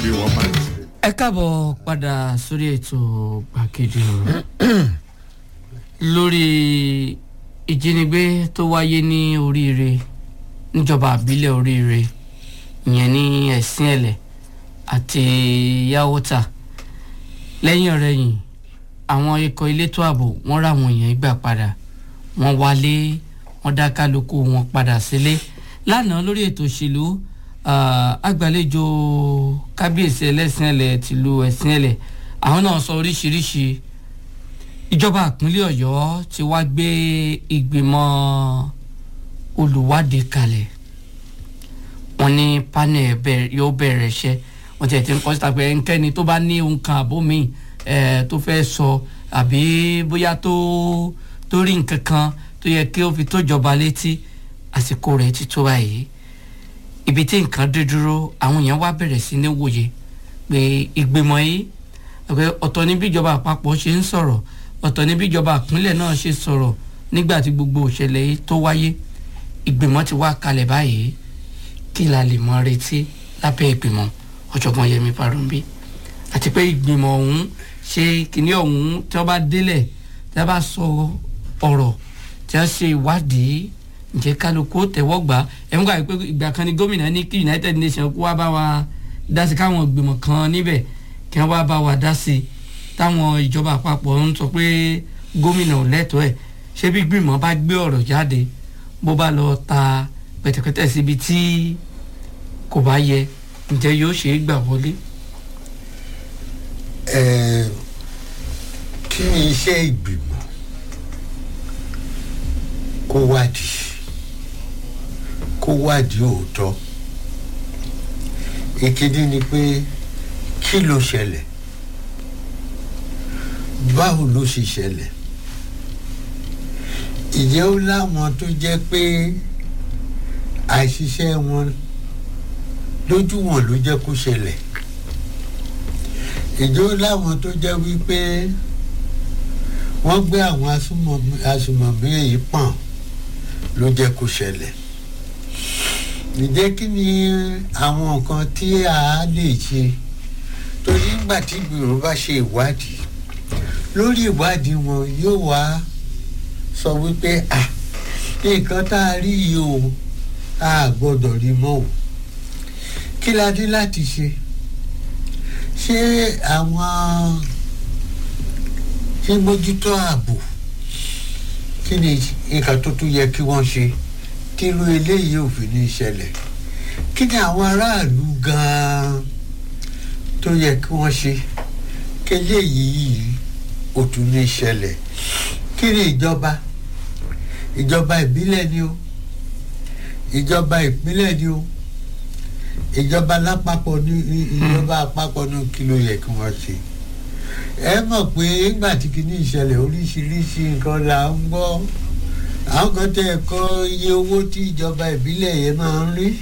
bí wọ́n máa ń ṣe. ẹ káàbọ̀ padà sórí ètò gbàgede ọ̀rọ̀ lórí ìjínigbé tó wáyé ní oríire níjọba àbílẹ̀ oríire ìyẹn ní ẹ̀sìn ẹ̀lẹ̀ àti yàwótà lẹ́yìn ọ̀rẹ́yìn àwọn ikọ̀ elétò ààbò wọ́n rà àwọn èèyàn gbà padà wọ́n wálé wọ́n dá kálukú wọn padà sílé lánàá lórí ètò òṣèlú agbàlejò kábíyèsí ẹlẹ́sìn ẹ̀lẹ̀ tìlú ẹ̀sìn ẹ̀lẹ̀ àwọn náà sọ oríṣiríṣi ìjọba ìpínlẹ̀ ọ̀yọ́ ti wá gbé ìgbìmọ̀ olùwádìí kalẹ̀ wọ́n ní panel yóò bẹ̀rẹ̀ iṣẹ́ wọ́n ti ẹ̀ ti ń kọ́ síta pé ẹnikẹ́ni tó bá ní ohun kan àbó mi tó fẹ́ sọ àbí bóyá tó tó rí nǹkan kan tó yẹ kí ó fi tó jọba létí àsìkò rẹ̀ ti tó báyìí ibi tí nǹkan dé dúró àwọn èèyàn wá bẹ̀rẹ̀ sí ní wòye pé ìgbìmọ̀ yìí ọ̀tọ̀ ní bí ìjọba àpapọ̀ ṣe ń sọ̀rọ̀ ọ̀tọ̀ ní bí ìjọba ìpínlẹ̀ náà ṣe sọ̀rọ̀ nígbà tí gbogbo òṣèlè yìí tó wáyé ìgbìmọ̀ ti wá kalẹ̀ báyìí kí la lè mọ retí lábẹ́ ìgbìmọ̀ ọ̀jọ̀gbọ́n Yẹmi Farounbi àti pé ìgbìmọ̀ ọ̀hún ṣe kìíní ọ̀hún tí wọ́n bá délẹ̀ tí wọ́n bá sọ ọ̀rọ̀ tí wọ́n ṣe ìwádìí ǹjẹ́ kálukú tẹ̀wọ́ gbà ẹ̀ ń gbà pé ìgbà kan ní gómìnà ní kí United Nations kó wá bá wa dá sí káwọn ìgbìmọ̀ kan níbẹ̀ kí wọ́n wá bá wa dá sí táwọn ìjọba àpapọ̀ ń sọ pé gómìnà ò lẹ́tọ̀ọ́ ẹ̀ ṣé bí gbìmọ̀ bá gbé ọ̀rọ̀ jáde bó bá lọ ta pẹ̀tẹ̀pẹ̀tẹ̀ síbi tí kò bá yẹ ǹjẹ́ yóò ṣe é gbà wọlé. ẹ kí ni iṣẹ́ ìgbìmọ̀ kó wádìí kó wádìí òótọ́ ìkíní ni pé kí ló ṣẹlẹ̀ báwo ló ṣe ṣẹlẹ̀ ìjẹ́ ó láwọn tó jẹ́ pé àìṣiṣẹ́ wọn lójú wọn ló jẹ́ kó ṣẹlẹ̀ ìjẹ́ ó láwọn tó jẹ́ wípé wọ́n gbé àwọn asùmọ̀mí èyí pọ̀n ló jẹ́ kó ṣẹlẹ̀ ǹjẹ́ kí ni àwọn nǹkan tí a lè ṣe torí nígbà tí ìgbìmọ̀ bá ṣe ìwádìí lórí ìwádìí wọn yóò wá sọ wípé à nǹkan tá a rí yìí o a gbọ́dọ̀ rí mọ́ o kí la dé láti ṣe ṣé àwọn tí mójútó ààbò kí ni nǹkan tó tún yẹ kí wọ́n ṣe tírú eléyìí ò fi ní ṣẹlẹ̀ kí ni àwọn aráàlú gan-an tó yẹ kí wọ́n ṣe kí eléyìí ò tún ní ṣẹlẹ̀ kí ni ìjọba ìjọba ìbílẹ̀ ni o ìjọba ìpínlẹ̀ ni o ìjọba lápapọ̀ ní ìjọba àpapọ̀ ní kí ló yẹ kí wọ́n ṣe ẹ mọ̀ pé nígbà tí kìíní ìṣẹ̀lẹ̀ oríṣiríṣi nǹkan là ń gbọ́ àwọn kan tẹ́ ẹ kọ́ iye owó tí ìjọba ìbílẹ̀ yẹn máa ń rí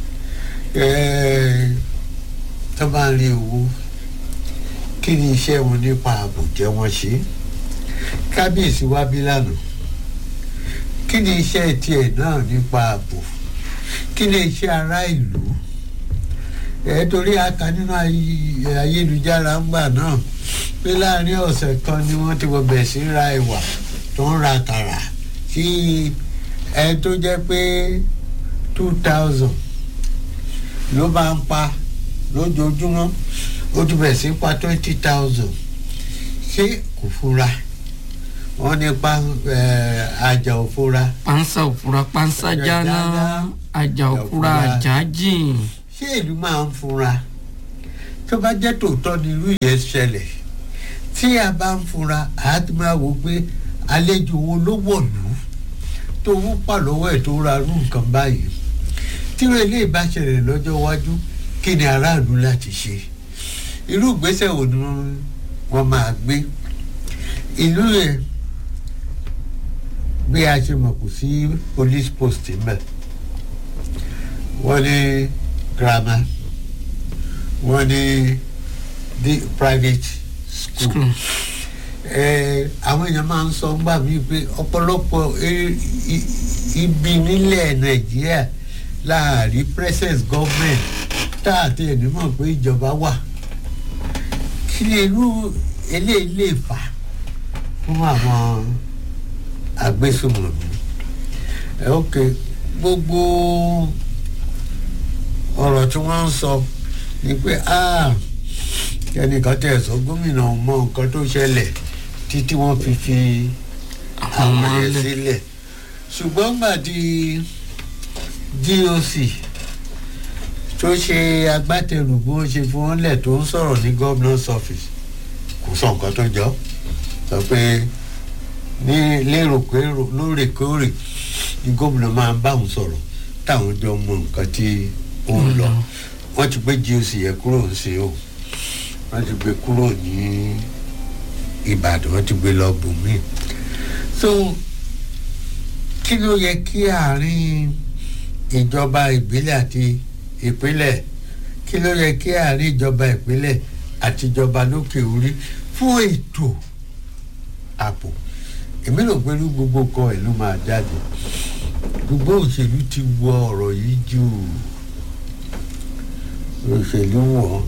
tó bá ń rí owó kí ni iṣẹ́ wọn nípa ààbò jẹ́ wọ́n ṣe kábíyèsí wá bí lánàá kí ni iṣẹ́ tiẹ̀ náà nípa ààbò kí ni iṣẹ́ ará ìlú ẹ torí a kà nínú ayélujára ńgbà náà pé láàrin ọ̀sẹ̀ kan ni wọ́n ti wọ bẹ̀ sí ra ẹ̀wà tó ń ra kàrà tí ẹ tó jẹ́ pé two thousand ló máa ń pa lójoojúmọ́ ó ti bẹ̀ sí pa twenty thousand ṣé kò fura wọ́n ní pa àjà òfura. pansa òfura pansa jáná àjà òfura àjà jìn. ṣé ìlú máa ń fura tó bá jẹ́ tòótọ́ ni irú yẹn ṣẹlẹ̀ tí a bá ń fura a ti máa wò pé àlejò wo ló wọ̀lú tó ń pa lọ́wọ́ ẹ̀ tó ra irú nǹkan báyìí tí ilé ìbá ṣẹlẹ̀ lọ́jọ́ iwájú kí ni aráàlú láti ṣe irú ìgbésẹ̀ wo ni wọ́n máa gbé ìlú yẹn bí a ṣe mọ̀ kò sí police post mbẹ̀ wọ́n ní grammar wọ́n ní the private school àwọn èèyàn máa ń sọ gbà mí pé ọ̀pọ̀lọpọ̀ ibi nílẹ̀ nàìjíríà láàrin presence government tá àti ẹni mọ̀ pé ìjọba wà kí lè irú eléyìí lè fà fún àwọn agbésùmọ̀mí ẹ ok gbogbo ọ̀rọ̀ tí wọ́n ń sọ ni pé ah ẹnìkan tẹ̀ sọ gómìnà mọ nǹkan tó ṣẹlẹ̀ títí wọ́n fi fi àwọn ọmọ àwọn yẹn ilé sílẹ̀ ṣùgbọ́n gbà di doc tó ṣe agbátẹrù bí wọ́n ṣe fún wọn lẹ̀ tó ń sọ̀rọ̀ ní governor's office kò sọ nǹkan tó jọ sọ pé ní lérò-kérò lóòrèkóòrè ni gómìnà máa ń bá òun sọ̀rọ̀ táwọn jọ mọ nǹkan tí ó ń lọ wọ́n ti gbé goc yẹn kúrò ń ṣe o wọ́n ti gbé kúrò ní ìbàdàn wọ́n ti gbé lọ bùnmí so kí ló yẹ kí àárín ìjọba ìbílẹ̀ àti ìpínlẹ̀ kí ló yẹ kí àárín ìjọba ìpínlẹ̀ àti ìjọba lókè orí fún ètò ààbò èmi rò pé ní gbogbo kan ẹ̀ ló máa jáde gbogbo òṣèlú ti wọ ọ̀rọ̀ yìí jù òṣèlú wọ̀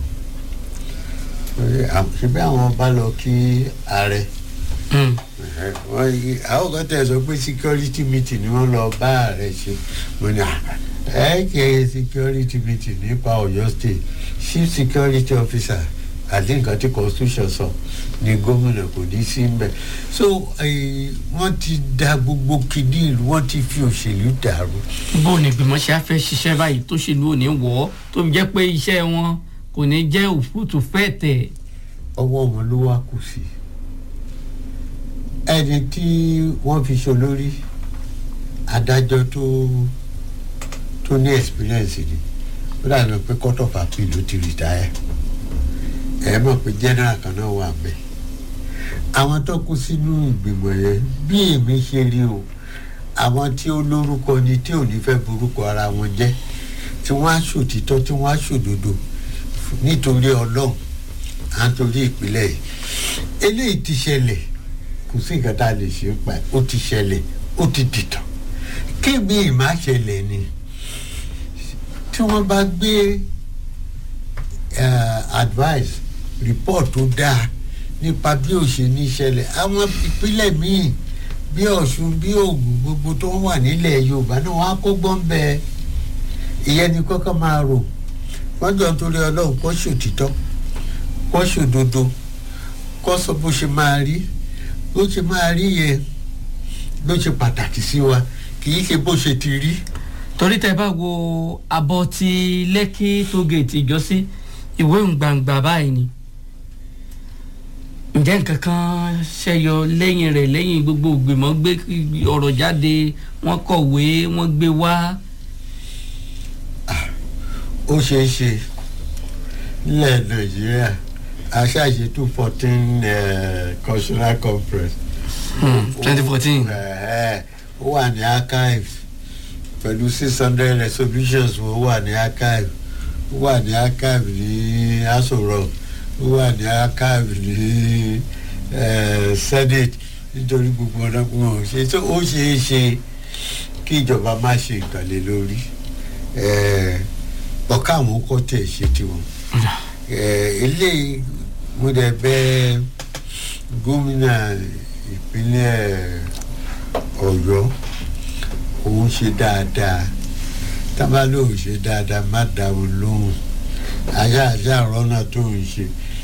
ṣebí àwọn bá lọ kí ààrẹ Mm. wọ́n yí àwọn kan tẹ̀ sọ pé security meeting ni wọ́n lọ bá ààrẹ ṣe mo ní "Ah, ẹ kẹ́ security meeting nípa ọ̀yọ́ state chief security officer àti nǹkan tí constitution sọ ni gómìnà kò ní sí ń bẹ̀ so eh, wọ́n ti da gbogbo kìdí ìlú wọ́n ti fi òṣèlú dàrú bó ni ìgbìmọ̀ ṣe á fẹ́ ṣiṣẹ́ báyìí tó ṣèlú ò ní wọ̀ ọ́ tó fi jẹ́ pé iṣẹ́ wọn kò ní jẹ́ òfútù fẹ́ tẹ̀. ọwọ́ wọn ló wá kù sí ẹni tí wọ́n fi ṣolórí adájọ́ tó tó ní experience ni ó dàbí pé court of appeal ló ti retire ẹ mọ̀ pé general kan náà wà bẹ́ẹ̀ àwọn tó kú sínú ìgbìmọ̀ yẹn bí èmi ṣe rí o àwọn tí ó lórúkọ ni tí ò ní fẹ́ borúkọ ara wọn jẹ́ tí wọ́n á ṣòtítọ́ tí wọ́n á ṣòdodo nítorí ọlọ́run à ń torí ìpínlẹ̀ yìí eléyìí ti ṣẹlẹ̀ kò sí nǹkan tá a lè ṣe pa ẹ̀ ó ti ṣẹlẹ̀ ó ti dìtàn kébì ìmá ṣẹlẹ̀ ni tí wọ́n bá gbé eh, advice report tó dáa nípa bí ó ṣe ní ṣẹlẹ̀ àwọn ìpínlẹ̀ míì bí ọ̀ṣun bí ògùn gbogbo tó wà nílẹ̀ yorùbá náà wọ́n á kó gbọ́n bẹ́ẹ̀ ìyẹn ni kọ́kọ́ máa rò wọ́n jọ nítorí ọlọ́run kọ́ ṣòtítọ́ kọ́ ṣòdodo kọ́ sọ bó ṣe máa rí bó ṣe máa rí yẹn ló ṣe pàtàkì sí wa kì í ṣe bó ṣe ti rí. torí tẹ bá wo abọ́ ti lẹ́kí tó gèètì ìjọsí ìwé gbangba báyìí ni ǹjẹ́ nǹkan kan ṣẹyọ lẹ́yìn rẹ̀ lẹ́yìn gbogbo ìgbìmọ̀ gbé ọ̀rọ̀ jáde wọ́n kọ̀wé wọ́n gbé wá. ó ṣeé ṣe nílẹ̀ nàìjíríà aṣáṣe two fourteen cultural conference. twenty fourteen. Ẹ̀, ó wà ní archive pẹ̀lú six hundred resolutions ó wà ní archive ó wà ní archive ní aso rock ó wà ní archive ní eh, senate nítorí gbogbo ọ̀nà wọn ò ṣe tó ó ṣeé ṣe kí ìjọba má ṣe ìkàlẹ̀ lórí ọ̀ká àwọn kọ́ tẹ̀ ṣe tiwọn Eh, eléyìí mo dẹ̀ bẹ̀ gómìnà ìpínlẹ̀ ọ̀yọ́ òun ṣe dáadáa tábà lóun ṣe dáadáa má dá òun lóhùn àṣà àṣà rọ́nà tó ń ṣe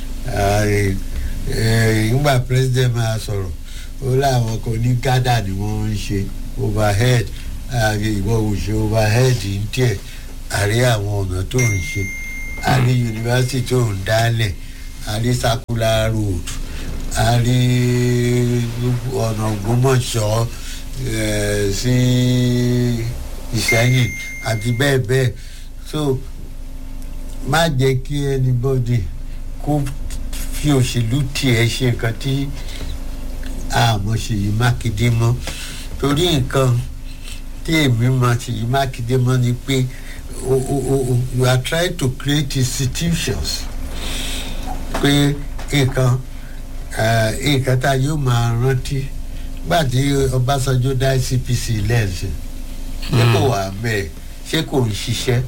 ìgbà president máa sọ̀rọ̀ ó láwọn kan ní gádà ni wọ́n ń ṣe overhead ìwọ ò ṣe overhead ń tiẹ̀ àrí àwọn ọ̀nà tó ń ṣe àrí yunifásitì tó ń dálẹ̀ àrí circular road àrí ọ̀nà ògbómọ̀ṣọ́ eh, sí ìṣẹ́yìn àti bẹ́ẹ̀ bẹ́ẹ̀ so má jẹ́ kí anybody kó fi òṣèlú tiẹ̀ ṣe nǹkan tí àmọ́ ṣèyí mákindé mọ́ torí nǹkan tí èmi mọ ṣèyí mákindé mọ́ ni pé o o o you are trying to create institutions pé nǹkan nǹkan tá a yóò máa rántí gbàdí ọbásanjọ́ dá icpc lẹ́sìn ṣé kò wà bẹ́ẹ̀ ṣé kò ń ṣiṣẹ́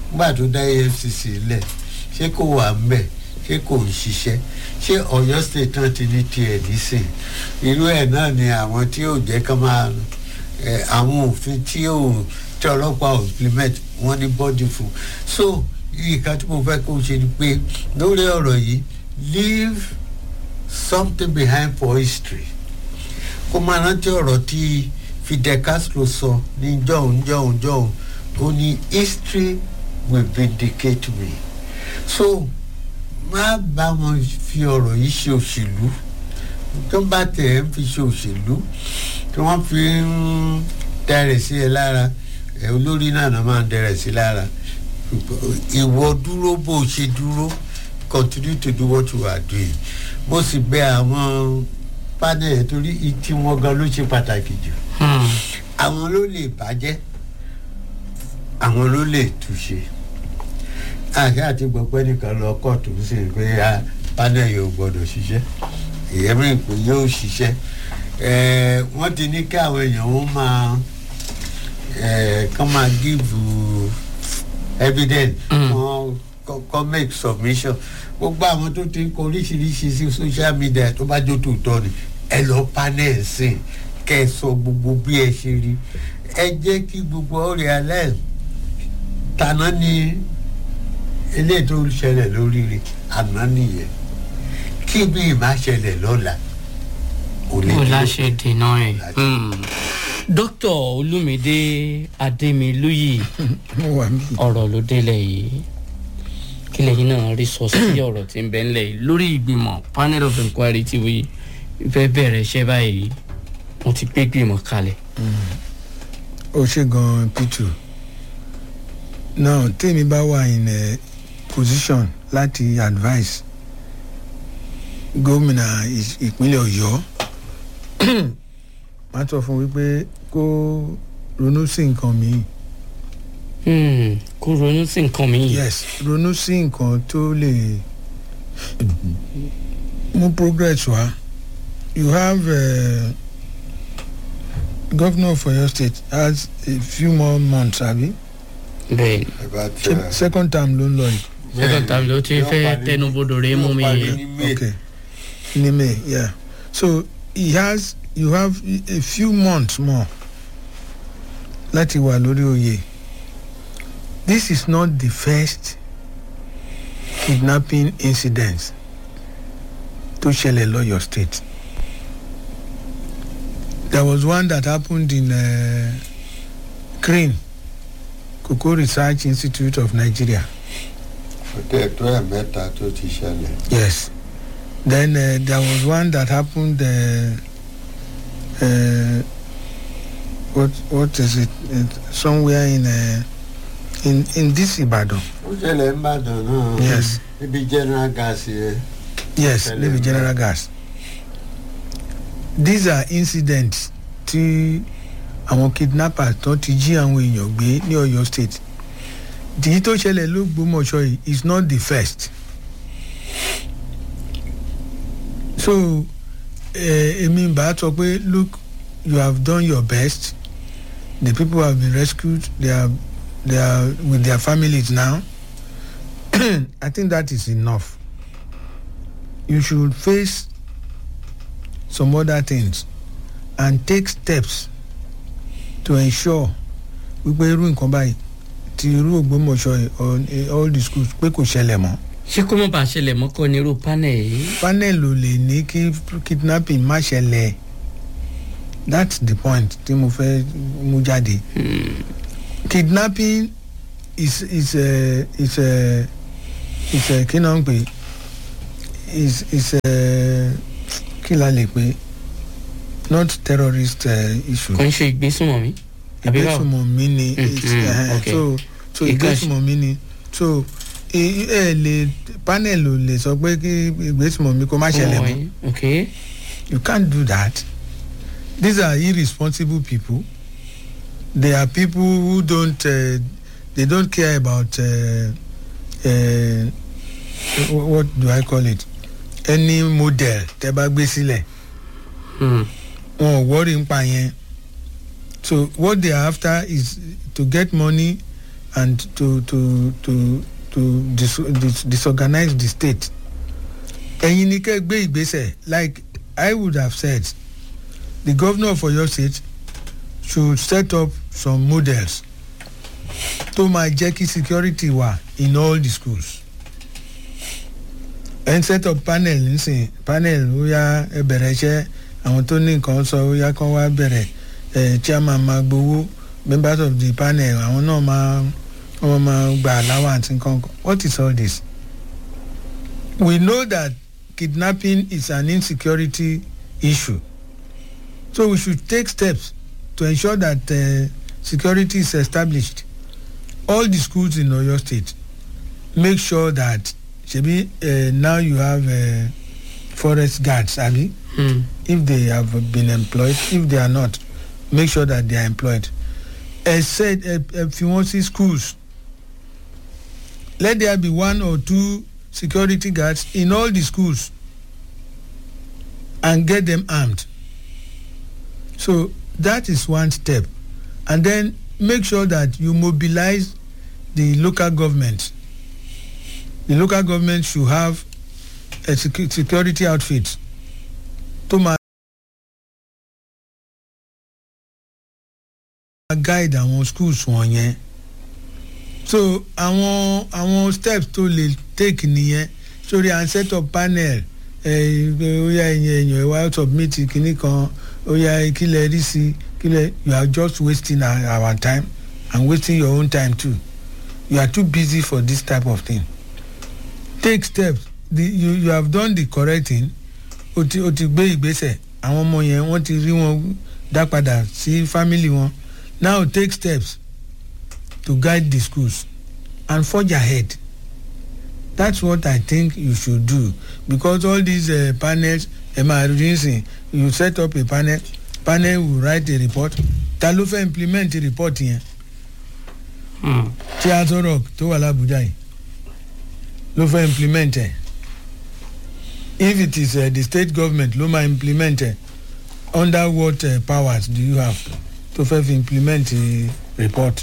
nígbà tó dá efcc lẹ̀ ṣé kò wà ń bẹ̀ ṣé kò ń ṣiṣẹ́ ṣé ọ̀yọ́ state náà ti ní tiẹ̀ nísìn irú ẹ̀ náà ni àwọn tí yóò jẹ́ kán máa ẹ, àwọn òfin tí yóò tí ọlọ́pàá ò implement wọ́n ní bọ́dì fún so nǹkan tí mo fẹ́ kó ṣe ni pé lórí ọ̀rọ̀ yìí leave something behind for history kó máa rántí ọ̀rọ̀ tí fidel castro sọ ní jọ̀hún jọ̀hún jọ̀hún ó ní history will vindicate me so má bá wọn fi ọ̀rọ̀ yìí ṣe òṣèlú tó bá tẹ̀ ń fi ṣe òṣèlú tí wọ́n fi ń dẹrẹ̀ sí ẹ lára ẹ olórí náà náà máa ń dẹrẹ̀ sí lára ìwọ dúró bó o ṣe dúró continue to do what you are doing mo sì bẹ àwọn panel torí tí wọn gan ló ṣe pàtàkì jù Hmm. àwọn ló lè bàjẹ́ àwọn ló lè túṣe àṣà àti gbọ̀pẹ́ nìkan lọ kóòtù sí i pé ah, panel yóò gbọ́dọ̀ ṣiṣẹ́ ìyẹn mi pé yóò ṣiṣẹ́ Eh, wọ́n ti ní kí àwọn èèyàn wọn máa eh, kán máa give evidence Mm. wọ́n kọ́ make submission gbogbo àwọn tó ti ń kọ oríṣiríṣi sí social media tó bá jó tòótọ́ ni ẹ lọ panel sí i kẹ́ ẹ sọ gbogbo bí ẹ ṣe rí ẹ jẹ́ kí gbogbo ọ realize tàná ni eléyìí tó ń ṣẹlẹ̀ lórí rẹ̀ àná nìyẹn kí bí ìmá ṣẹlẹ̀ lọ́la ò lè kò dúró. láṣẹ dènà ẹ. Láṣẹ. dókítà olùmídé adémilúyì mo wà mí. ọ̀rọ̀ ló délẹ̀ yìí kí lẹ́yìn náà rí sọ sí ọ̀rọ̀ tí ń bẹ ńlẹ̀ yìí lórí ìgbìmọ̀ panel of inquiry tí wí fẹ́ bẹ̀rẹ̀ iṣẹ́ báyìí wọ́n ti gbé gbìmọ̀ kalẹ̀. ó ṣe gan p2 now tèmi bá wà in a position láti advice gómìnà ì- ìpínlẹ̀ ọ̀yọ́ máa sọ fún wípé kó ronú sí nǹkan míì Hmm, kó ronú sí nǹkan mìíràn. yes ronú sí nǹkan tó lè mú progress wá you have uh, governor of oyo state has a few more months abi bẹ́ẹ̀ About, ṣe uh, second term ló ń lọ yìí second time ló ti yóò fẹ́ parí- tẹnubodò rẹ̀ mú mi yóò parí yìí. ní May. okay ní may yeah so he has you have a few months more láti wà lórí oyè this is not the first kidnapping incident tó ṣẹlẹ̀ lọ́yọ̀ state there was one that happened in uh, crane cocoa research institute of nigeria ọtẹ tó ẹ mẹ́ta tó ti ṣẹlẹ̀. Yes. Then uh, there was one that happened. Uh, uh, what what is it? it somewhere in uh, in in this Ibadan. ó ṣẹlẹ̀ ń bàdàn náà. Yes. níbi general gas yẹn. Yes, Tell maybe him, General Gas. These are incidents tí àwọn kidnappers tó ti jí àwọn èèyàn gbé ní Ọ̀yọ́ state. Dìí tó ṣẹlẹ̀ lÓgbómọ̀ṣọ́ yìí is not the first. So eh, èmi bá sọ pé look you have done your best the people have been rescued they are they are with their families now I think that is enough you should face some other things and take steps to ensure wípé irú nǹkan báyìí ti irú ògbómọ̀ṣọ́ yìí or eh, all the schools pé kò ṣẹlẹ̀ mọ́ ṣé kó mọ̀ bá ṣẹlẹ̀ mọ́kọ́ ní irú panel yìí. panel ò lè ní kí kidnapping má ṣẹlẹ̀ that's the point tí mo fẹ́ mú jáde kidnapping is is a is a is a kí náà ń pè is is a kí la lè pè not terrorist uh, issue kò ń ṣe ìgbésùnmọ̀mí. àbí báwo? ìgbésùnmọ̀mí ni it's, Mhm, uh, okay. so so Ìkànnì- ìgbésùnmọ̀mí ni so ẹ ẹ lè panel ò lè sọ pé kí ìgbésùnmọ̀mí kó má ṣẹlẹ̀ mọ́ Wọ̀nyí, okay. you can't do that these are irresponsible people they are people who don't uh, they don't care about uh, uh, wh- what do i call it any model tẹ bá gbé sílẹ̀ Hmm. wọn ò wọ́rí ń pa yẹn so what they are after is to get money and to to to to dis dis disorganize the state ẹ̀yin ni kẹ́ gbé ìgbésẹ̀ like i would have said the governor of oyo state should set up some models tó máa jẹ́ kí security wà in all the schools ẹ̀ ń set up panel nísìn panel ó yá ẹ bẹ̀rẹ̀ iṣẹ́ àwọn tó ní nǹkan sọ ó yá kán wá bẹ̀rẹ̀ ẹ̀ chairman máa gbowó members of the panel àwọn náà máa wọ́n máa gba allowance nǹkan what is all this we know that kidnapping is an insecurity issue so we should take steps to ensure that uh, security is established all the schools in oyo state make sure that shebi uh, now you have uh, forest guards abi Hmm. if they have been employed if they are not make sure that they are employed ẹ said ẹ ẹ fi wọn sí schools let there be one or two security guards in all the schools and get them armed so that is one step and then make sure that you mobilize the local government the local government should have a secu security outfit tó máa guide àwọn schools wọ̀nyẹn so àwọn àwọn steps tó lè take nìyẹn sórí à ń set up panel ẹ ó yá ẹ̀yìn ẹ̀yìn ẹ̀ wá submit kínní kan ó yá kílẹ̀ rí sí kílẹ̀ you are just wasting our, our time and wasting your own time too you are too busy for this type of thing take steps the, you, you have done the correct thing o ti o ti gbé ìgbésẹ̀ àwọn ọmọ yẹn wọ́n ti rí wọn dá padà sí family wọn now take steps to guide the schools and forge ahead that's what i think you should do because all these uh, panels emergency you set up a panel panel will write a report ta ló fẹ́ implement report yẹn Hmm. tí aso rock tó wà lábújá yìí ló fẹ́ implement ẹ̀ if it is uh, the state government ló máa implement ẹ̀ under what uh, powers do you have tó fẹ́ fi implement uh, report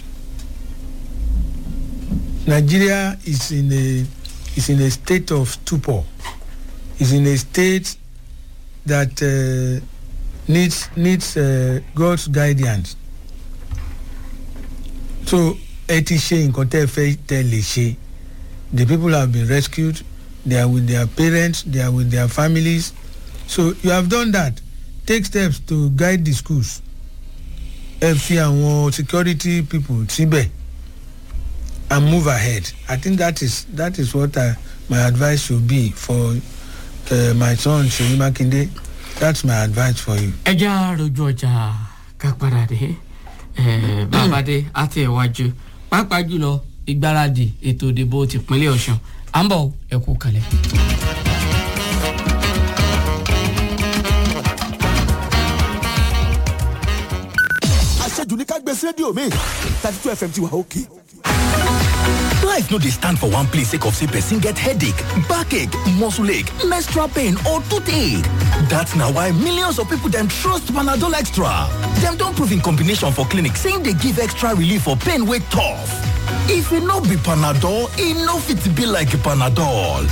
nigeria is in a is in a state of stupor is in a state that uh, needs needs uh, god's guidance so ẹ ti ṣe nǹkan tẹ́ ẹ fẹ́ tẹ́ lè ṣe the people have been rescued they are with their parents they are with their families so you have done that take steps to guide the schools ẹ fi àwọn security people síbẹ̀ and move ahead i think that is that is what I, my advice should be for uh, my son seyi makinde that's my advice for you. ẹ já rojú ọjà ká padà dé Eh, bàbá dé àti ẹ̀wájú pàápàá jùlọ ìgbáradì ètò ìdìbò tìpínlẹ̀ ọ̀sùn à ń bọ̀ ẹ kú kalẹ̀. àṣejù ní ká gbé sí rédíò mi thirty two fm ti wà òkè. Life no dey stand for one place sake of say person get headache, backache, muscle ache, menstrual pain or toothache. That's na why millions of people dem trust Panadol Extra. Dem don prove in combination for clinic say e dey give extra relief for pain wey tough. If e no be Panadol, e no fit be like Panadol.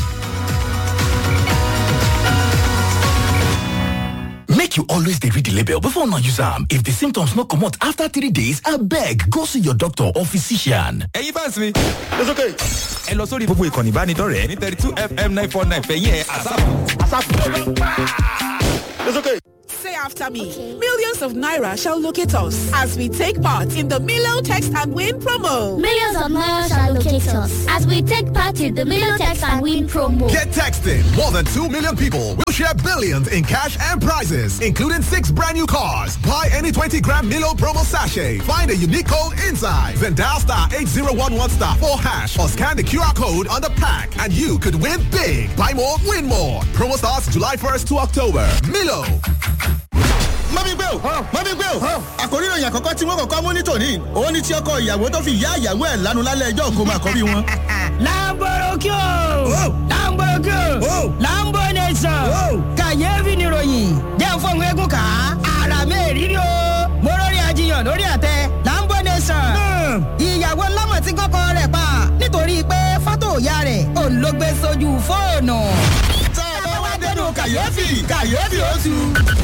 Make you always dey read the label before una use am. If the symptoms no comot after three days, abeg go see your doctor or physician. ẹ̀yin fans mi. it's okay. ẹ lọ sórí gbogbo ìkànnì ìbánidọ́rẹ̀ẹ́ ní thirty two fm nine four nine fẹ̀yìn ẹ̀ àsáàpù. it's okay. Say after me. Millions of Naira shall locate us as we take part in the Milo Text and Win promo. Millions of miles shall locate us as we take part in the Milotex and Win promo. Get texting. More than 2 million people will share billions in cash and prizes, including six brand new cars. Buy any 20 gram Milo promo sachet. Find a unique code inside. Then dial star 8011 star 4 hash or scan the QR code on the pack and you could win big. Buy more, win more. Promo starts July 1st to October. Milo. mọ́mí gbé o mọ́mí gbé o àkórí ìròyìn àkọ́kọ́ tí wọ́n kọ́kọ́ mú ní tòní òun ni tí ọkọ ìyàwó tó fi ìyá ìyàwó ẹ̀ lánú lálẹ́ ẹjọ́ òkú máa kọ́bí wọn. lamborokyo lamborokyo lambo nation kàyéfì nìròyìn jẹ́ fóun eégún ká ara mẹ́rìírí o mo lórí ajiyàn lórí àtẹ lambo nation ìyàwó lọ́mọ tí kọ́kọ́ fóònù. tá a bá wá dénú kàyéfì kàyéfì ó tu.